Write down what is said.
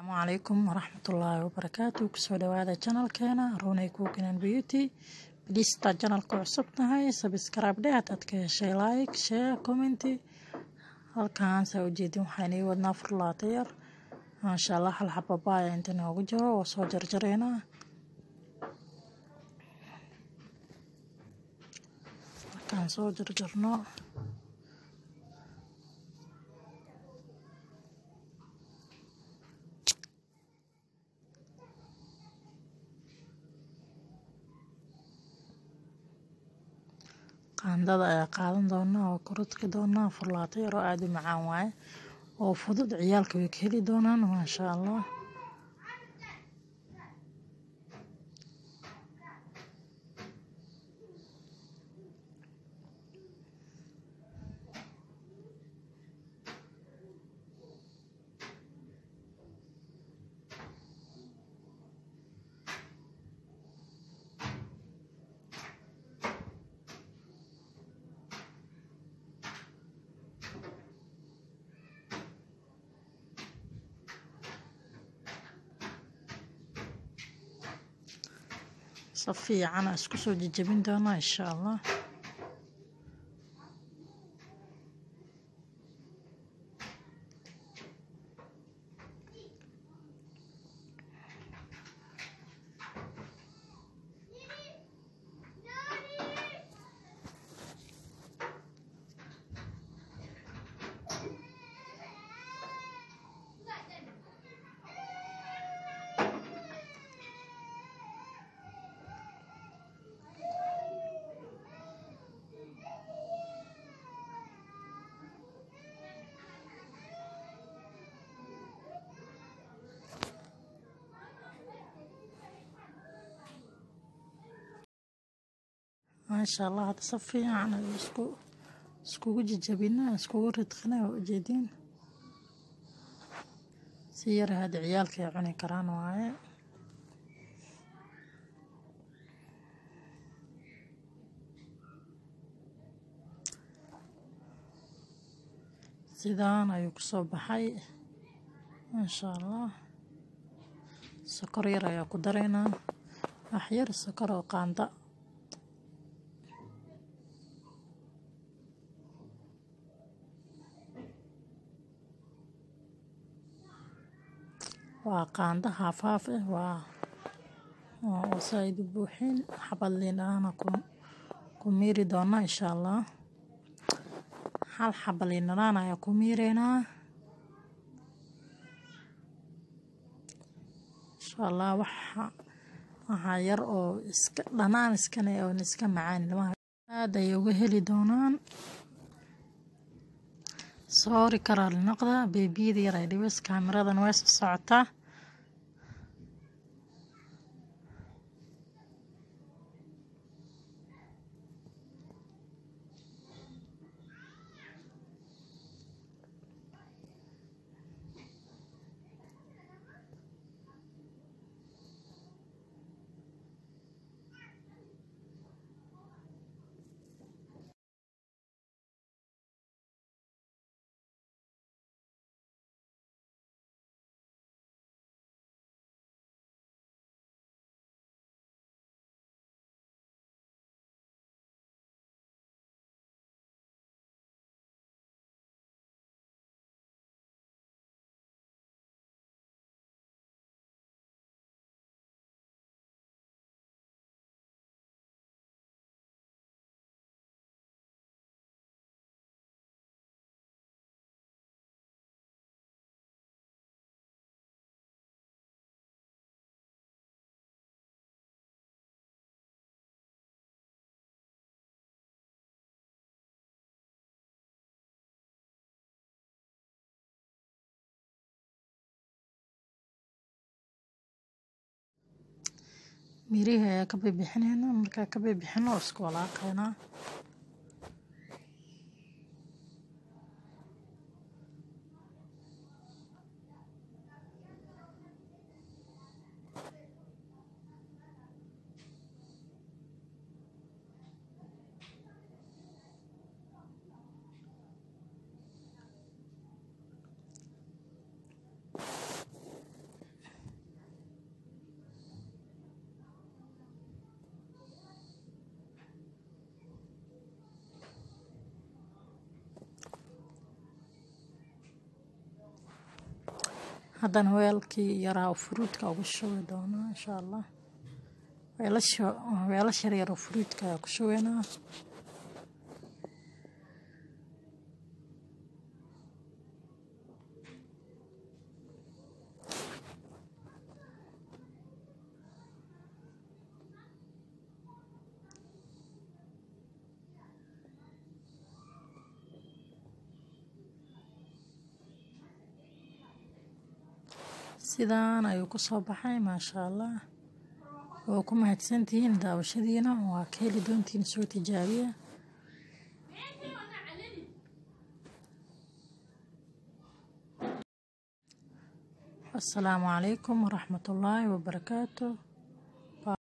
asalaamu calaykum waraxmatullaahi wabarakaatu kusoo dhawaada janalkeena runay cookinan beauty bilistaad janalka cusub tahay sabscribe dhe hadaad ka heshay like share commenty halkaan saa ujeedin waxaan ii wadnaa furlaata yar maasha allah hal xababaaya inta noogu jiro waa soo jarjareynaa markaan soo jarjarno qaandada ayaa qaadan doonaa oo korodki doonaa furlaato yaroo aada u macaan waaye oo fudud ciyaalka way ka heli doonaan maasha allah si fiican aa isku soo jejebin doonaa insha allah maasha allah hadda si fiican ay isku iskugu jejabina iskugu ridqina waa ujeediin si yar hadda ciyaalka ay cuni karaan waaye sidaan ayuu kusoo baxay maasha allah sokor yar ayaa ku dareynaa wax yar sokor oo qaanda waa qaando haafhaaf ah waa oo saaid u buuxin xabad liin ahana ku miiri doonaa insha allah hal xaba liin dhanaan ayaa ku miireynaa insha allah waxa waxaa yar oo iska dhanaan iskane oon iska macaan ilmaha aada ayay uga heli doonaan soori karaa linaqda beebiyada yar ay dhibis kaamiradan way soo socotaa mirihi ayaa ka bibixineyna markaa ka bibixino isku walaaqeynaa haddana weelkii yaraa oo furuudka ugu shubi doonaa insha allah weelasha yaryar oo furuudka ayaa ku shubeynaa sidaan ayuu ku soo baxay maasha allah waa ku mahadsantihiin daawashadiina waa ka heli doontiin soo tijaabiya asalaamu calaykum waraxmatullaahi wabarakaatu